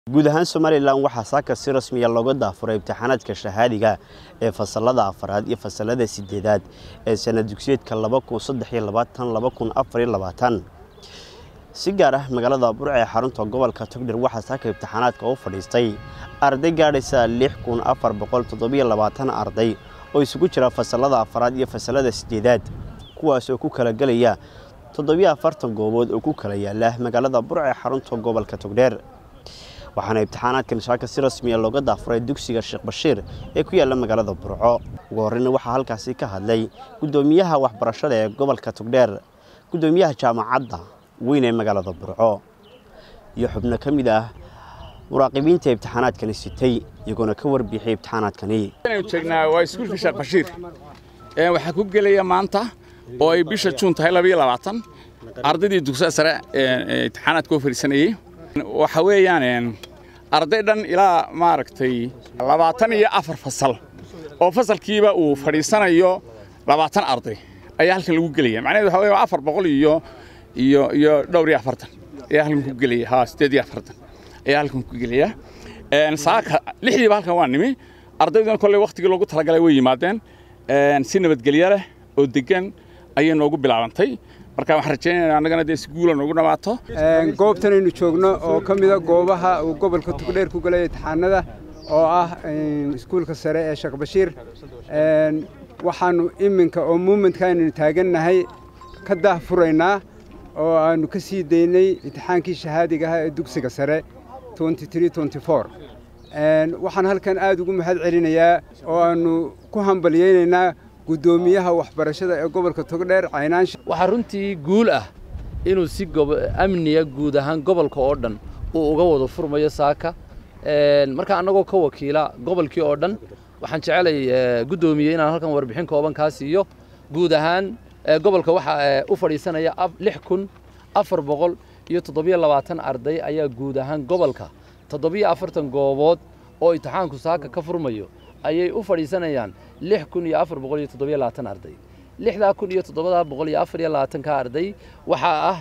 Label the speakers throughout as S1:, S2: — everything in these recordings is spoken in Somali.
S1: guud ahaan somalilan waxaa saaka si rasmiya looga daafuray imtixaanaadka shahaadiga ee fasalada afaraad iyo fasalada sideedaad ee sana dugsiyeedka si gaar ah magaalada burca ee xarunta gobolka togdher waxaa saaka imtixaanaadka u fadhiistay arday gaadhaysa arday oo isugu jira fasalada afaraad iyo fasalada sideedaad kuwaas oo ku kala gelaya goobood oo ku kala yaala magaalada burca ee xarunta gobolka togdheer waxaana imtixaanaadkan shaaka si rasmiya looga daafuray dugsiga sheekh bashiir ee ku yaalla magaalada burco ugu horreyna waxaa halkaasi ka hadlay guddoomiyaha waxbarashada ee gobolka togdheer guddoomiyaha jaamacadda weyn ee magaalada burco iyo xubno ka mid ah muraaqibiinta imtixaanaadkani sitay iyagoona ka warbixiyay imtixaanaadkani
S2: joognaa waa iskuulka sheekh bashiir waxaa ku gelaya maanta oo ay bisha juun tahay labayo labaatan ardaydii dugsiga sare imtixaanaadka oo fadhiisanayey waxa weeyaan arday dhan ilaa maaragtay labaatan iyo afar fasal oo fasalkiiba uu fadhiisanayo labaatan arday ayaa halkan lagu gelaya macnaheedu waxa weeye afar boqol iyo iyo iyo dhowr iyo afartan ayaa halkan ku gelaya ha sideed iyo afartan ayaa halkan ku gelaya saaka lixdiiba halkan waa nimi ardayduna kolley wakhtigii loogu talagalay way yimaadeen si nabadgelyo leh oo degan ayay noogu bilaabantay marka waxaan rajaynaynaa annagana dee si guula noogu dhammaato
S3: goobtan aynu joogno oo ka mida goobaha uu gobolka tugdheer ku galaya imtixaanada oo ah iskuulka sare ee sheekh bashiir waxaannu iminka oo muumentka aynanu taagannahay ka daahfuraynaa oo aannu ka sii daynay imtixaankii shahaadiga ahaa ee dugsiga sare waxaan halkan aad ugu mahad celinayaa oo aannu ku hambalyaynaynaa guddoomiyaha waxbarashada ee gobolka togdheer caynaansha
S4: waxaa runtii guul ah inuu si amniya guud ahaan gobolka oo dhan uu uga wada furmayo saaka marka annagoo ka wakiila gobolkii oo dhan waxaan jecelay guddoomiye inaan halkan warbixin kooban kaa siiyo guud ahaan gobolka waxaa u fadhiisanaya lix kun afar boqol iyo toddobiyo labaatan arday ayaa guud ahaan gobolka toddobiyo afartan goobood oo imtixaanku saaka ka furmayo ayay u fadhiisanayaan lix kun iyo afar boqol iyo toddobiyo labaatan arday lixdaa kun iyo toddobadaa boqol iyo afar iyo labaatanka arday waxaa ah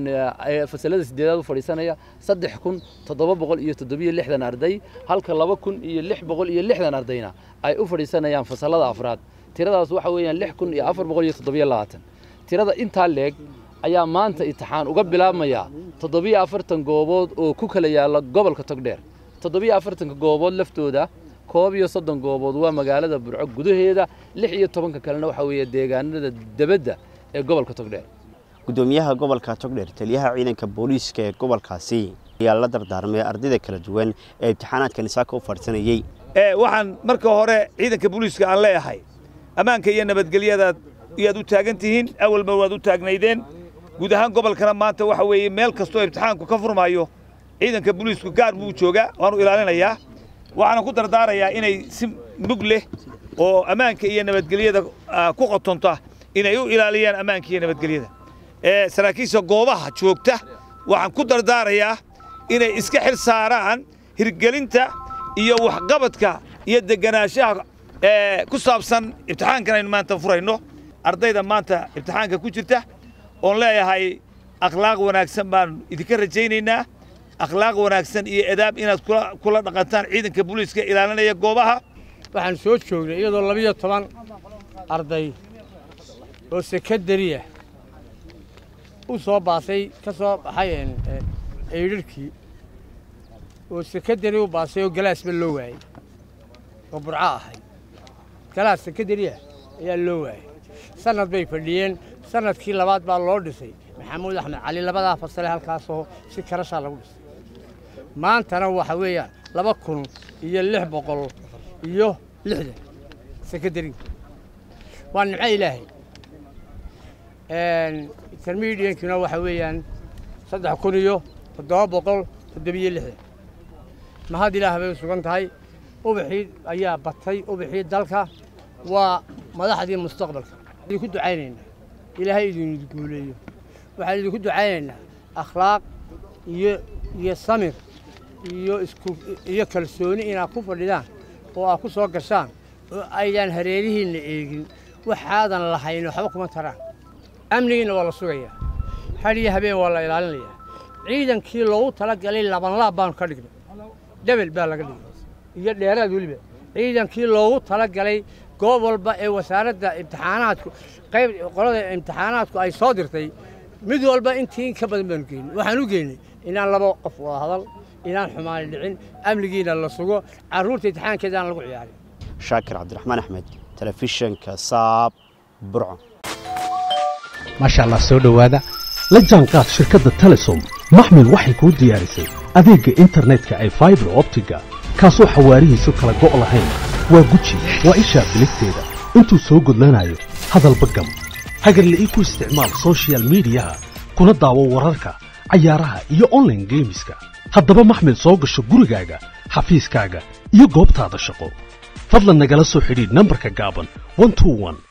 S4: fasalada sideedaad u fadhiisanaya saddex kun toddoba boqol iyo toddobiyo lixdan arday halka laba kun iyo lix boqol iyo lixdan ardayna ay u fadhiisanayaan fasalada afraad tiradaas waxa weeyaan lix kun iyo afar boqol iyo toddobiyo labaatan tirada intaa leeg ayaa maanta imtixaan uga bilaabmaya toddobiyo afartan goobood oo ku kala yaalla gobolka togdheer toddobiyo afartanka goobood laftooda koob iyo soddon goobood waa magaalada burco gudaheeda lix iyo tobanka kalena waxaa weeye deegaanada debadda ee gobolka togdheer
S1: guddoomiyaha gobolka togdheer taliyaha ciidanka booliiska ee gobolkaasi ayaa la dardaarmay ardayda kala duwan ee imtixaanaadkani saaka u fadhiisanayey
S5: waxaan marka hore ciidanka booliiska aan leeyahay ammaanka iyo nabadgelyadaad iyaad u taagan tihiin awalba waad u taagnaydeen guud ahaan gobolkana maanta waxa weeye meel kastoo imtixaanku ka furmaayo ciidanka booliisku gaar buu joogaa waanu ilaalinayaa waxaana ku dardaarayaa inay si mug leh oo ammaanka iyo nabadgelyada ku qotonta inay u ilaaliyaan ammaanka iyo nabadgelyada saraakiisha goobaha joogta waxaan ku dardaarayaa inay iska xil saaraan hirgelinta iyo waxqabadka iyo deganaanshaha ku saabsan imtixaankan aynu maanta furayno ardayda maanta imtixaanka ku jirta oon leeyahay akhlaaq wanaagsan baan idinka rajaynaynaa akhlaaq wanaagsan iyo edaab inaad kula dhaqantaan ciidanka booliiska ilaalinaya goobaha
S6: waxaan soo joognay iyadoo labiyo toban arday oo sekadariya u soo baasay ka soo baxay eydharhkii oo sekadari u baasay oo galaasba loo waayey oo burco ahay galaas sekadariya ayaa loo waayey sannad bay fadhiyeen sannadkii labaad baa loo dhisay maxamuud axmed cali labadaa fasale halkaasoo si karashaa lagu dhisay maantana waxa weeyaan laba kun iyo lix boqol iyo lixdan sekadariga waa nimco ilaahay intermediankina waxa weeyaan saddex kun iyo toddoba boqol toddobiyo lixdan mahad ilaah bay u sugan tahay ubaxii ayaa batay ubaxii dalka waa madaxdii mustaqbalka idinku ducaynaynaa ilaahay idin guuleeyo waxaan idinku ducaynaynaa akhlaaq iyo iyo samir iyo isku iyo kalsooni inaad ku fadhidaan oo aad ku soo gashaan oo aydaan hareerihiinna eegin waxaadan lahayn waxba kuma taraan amnigiinna waa la sugayaa had iyo habeen waa la ilaalinayaa ciidankii loogu talagalay labanlaab baanu ka dhignay dhebel baa laga dhigay iyo dheeraad weliba ciidankii loogu tala galay goob walba ee wasaaradda imtixaanaadku qayb qolada imtixaanaadku ay soo dirtay mid walba intii in ka badan baanu geynay waxaan u geynay inaan laba qof wada hadal inaan xumaani dhicin amnigiina la sugo carruurta imtixaankeedaan lagu ciyaarin
S1: shaakir cabdiraxmaan axmed telefishinka saab burco
S7: maasha allah soo dhowaada la jaanqaad shirkadda telesom maxmil waxay kuu diyaarisay adeegga internetka ay faibar optiga kaasoo xawaarihiisu kala go' lahayn waa guji waa ishaa biligteeda intuu soo gudlanayo hadalba gam hagarla'ii ku isticmaal sochial midiyaha kuna daawo wararka cayaaraha iyo onlaine geemiska haddaba maxmil soo gasho gurigaaga xafiiskaaga iyo goobtaada shaqo fadlan nagala soo xidhiidh nambarka gaaban